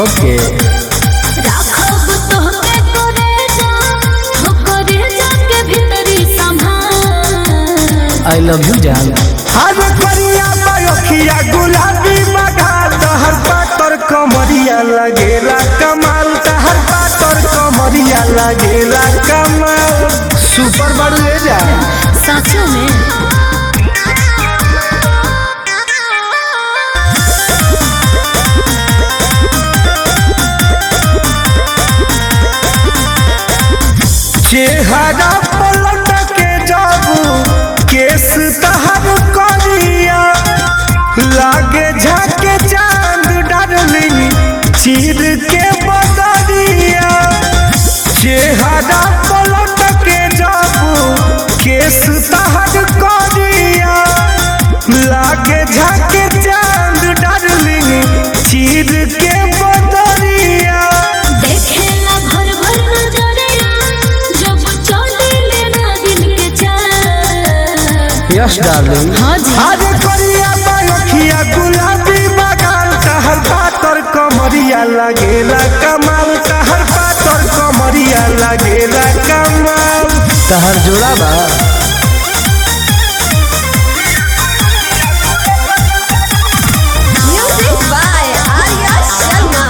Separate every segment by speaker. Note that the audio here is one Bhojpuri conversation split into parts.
Speaker 1: ओके
Speaker 2: राखब तोहके करे जा हो करे जाके भीतरी संभाल
Speaker 1: आई लव यू जान
Speaker 3: हर करिया बयखिया गुलाबी बघार तहर पातर कमरिया लगेला कमाल तहर पातर कमरिया लगेला कमाल सुपर बड़ू ले जा
Speaker 2: सचो में
Speaker 3: चेहरा पलट के जाबू केस तहर करिया लागे झाके चांद डार्लिंग चीर के बदरिया चेहरा पलट के जाबू केस तहर करिया लागे झाके चांद डार्लिंग चीर के बदरिया
Speaker 2: देखेला भर भर नजरिया जब चले लेना दिन के चाल
Speaker 1: यस डार्लिंग
Speaker 2: हाँ जी
Speaker 3: अरे करिया बयखिया गुलाबी बगान कहर पातर कमरिया लगेला कमाल कहर पातर कमरिया लगेला कमाल
Speaker 1: तहर जोड़ा बा
Speaker 4: Music by Arya Sharma.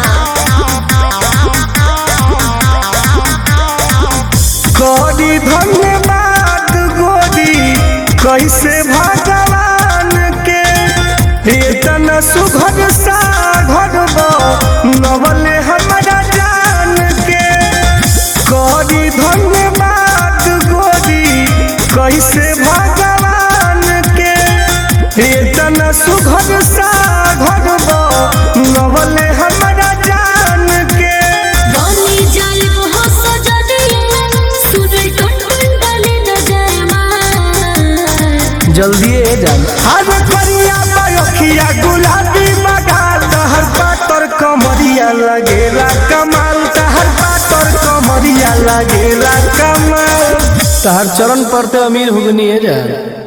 Speaker 3: करी धन्यवाद गोरी कैसे भगवान के इतना सुघर सा घर नवले हमारा जान के करी धन्यवाद गोरी कैसे भगवान के इतना सुघर सा घर नवले हमारा जान के
Speaker 2: बनी जाए वो सजदिया सुने टुन टुन डाले न जाए मार
Speaker 1: जल्दी ए जान
Speaker 3: हर करिया बयखिया गुलाबी बगाल तहर पातर कमरिया लगेला कमाल तहर पातर कमरिया लगेला कमाल
Speaker 1: तहर चरण पर ते अमीर हुगनी ए जान